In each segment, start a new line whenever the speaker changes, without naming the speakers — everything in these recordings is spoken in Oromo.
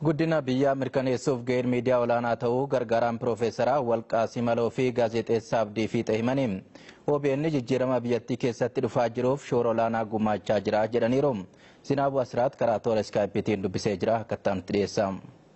Guddina biyyaa mirkaneessuuf ga'een miidiyaa olaanaa ta'uu gargaaraan Piroofeesaraa Walqaa Simaloo fi gaazexeessaa Abdii Fiixee himaniin OBN jijjiirama biyyattii keessatti dhufaa jiruuf shoora olaanaa gumaachaa jira jedhaniiru. Zinaabu Asiraat karaa toora iskaayipiitiin dubbisee jira akka itti dhiyeessa.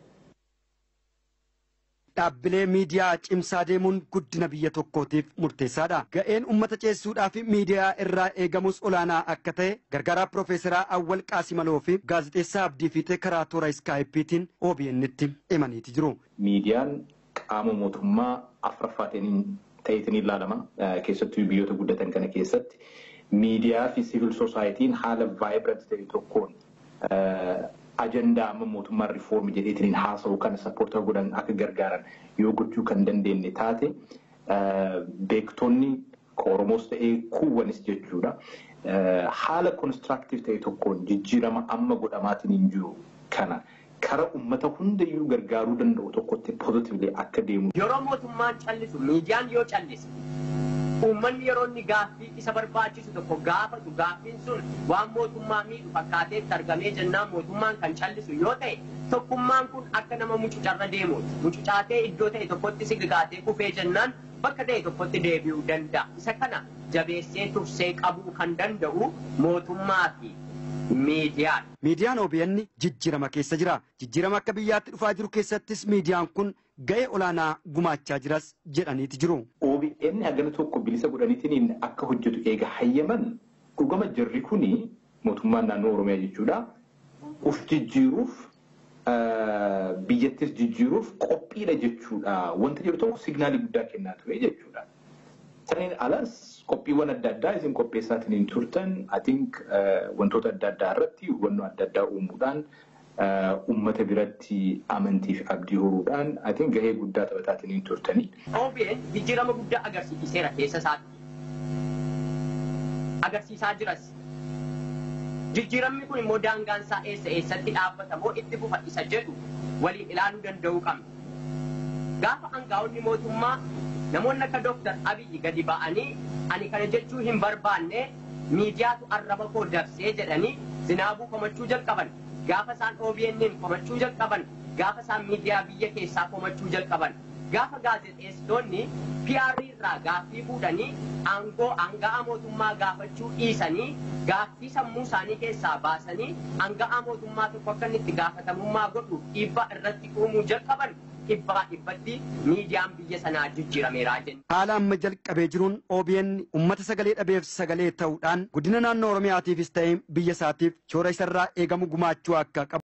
Dhaabbilee miidiyaa cimsaa deemuun guddina biyya tokkootiif murteessaadha. Ga'een uummata ceessuudhaa fi miidiyaa irraa eegamus olaanaa akka ta'e gargaaraa Piroofeesaraa Awwal Qaasimaloo fi gaazexeessaa Abdii Fiixee karaa toora iskaayipiitiin OBN'tti himaniiti jiru.
Miidiyaan qaama mootummaa afuraffaatiin ta'eetiin ilaalama. Keessattuu biyyoota guddatan kana keessatti miidiyaa fi siivil soosaayitiin haala vaayibirant ta'e tokkoon ajandaa amma mootummaan riifoormi jedheetiin haasa'u kana sappoortaa godhan akka gargaaran yoo gochuu kan dandeenye taate beektonni Oromoos ta'ee kuuwwanis jechuudha. Haala konistiraaktiif ta'e tokkoon jijjiirama amma godhamaatiin hin jiru kana kara ummata hundayyuu gargaaruu danda'u tokkotti pozitiivlee akka deemu.
Yeroo mootummaan callisu miidiyaan yoo callise uummanni yeroo inni gaaffii isa barbaachisu tokko gaafatu gaaffiin sun waan mootummaa miidhu fakkaateetti argamee jennaan mootummaan kan callisu yoo ta'e tokkummaan kun akka nama mucucarra deemuuti. Mucucaatee iddoo ta'e tokkotti sigigaatee kufee jennaan bakka ta'e tokkotti deebi'uu danda'a. Isa kana jabeessee tursee qabuu kan danda'u mootummaa fi miidiyaan.
Miidiyaan OBN jijjiirama keessa jira. Jijjiirama akka biyyaatti dhufaa jiru keessattis miidiyaan kun ga'ee olaanaa gumaachaa jiras jedhaniiti jiru.
OBN hagana tokko bilisa godhaniitiin akka hojjetu eega hayyaman dhugama jirri kuni mootummaan naannoo Oromiyaa jechuudha. Uf jijjiiruuf biyyattis jijjiiruuf qophiidha jechuudha. Wanti jiru tokko signaalii guddaa kennaa ture jechuudha. Saniin alas qophiiwwan adda addaa isin qopheessaatiin hin turtan I think wantoota adda addaa irratti hubannoo adda addaa uumuudhaan ummata biratti amantii fi abdii horuudhaan I think gahee guddaa taphataatiin hin turtanii.
OBN jijjiirama guddaa agarsiiseera keessa isaatti. Agarsiisaa jiras. Jijjiiramni kun immoo daangaan isaa eessa eessatti dhaabbata moo itti fufa isa jedhu waliin ilaaluu danda'uu qabna. Gaafa aangaa'onni mootummaa namoonni akka Dooktar Abiyyi gadi ba'anii ani kana jechuu hin barbaanne miidiyaatu arraba koo dabsee jedhanii zinaabuu komachuu jalqaban. Gaafa isaan OBN'n komachuu jalqaban, gaafa isaan miidiyaa biyya keessaa komachuu jalqaban, gaafa gaazexeessitoonni PR irraa gaaffii fuudhanii aangoo aanga'aa mootummaa gaafachuu dhiisanii gaaffii sammuu isaanii keessaa baasanii aanga'aa mootummaa tokko akka inni itti gaafatamummaa godhu dhiibbaa irratti uumuu jalqaban dhibbaa dhibbatti miidiyaan biyya sanaa jijjiirameeraa jenna.
Haala amma jalqabee jiruun OBN uummata sagalee dhabeef sagalee ta'uudhaan guddina naannoo Oromiyaatiifis ta'ee biyya isaatiif shoora isarraa eegamu gumaachuu akka qabu.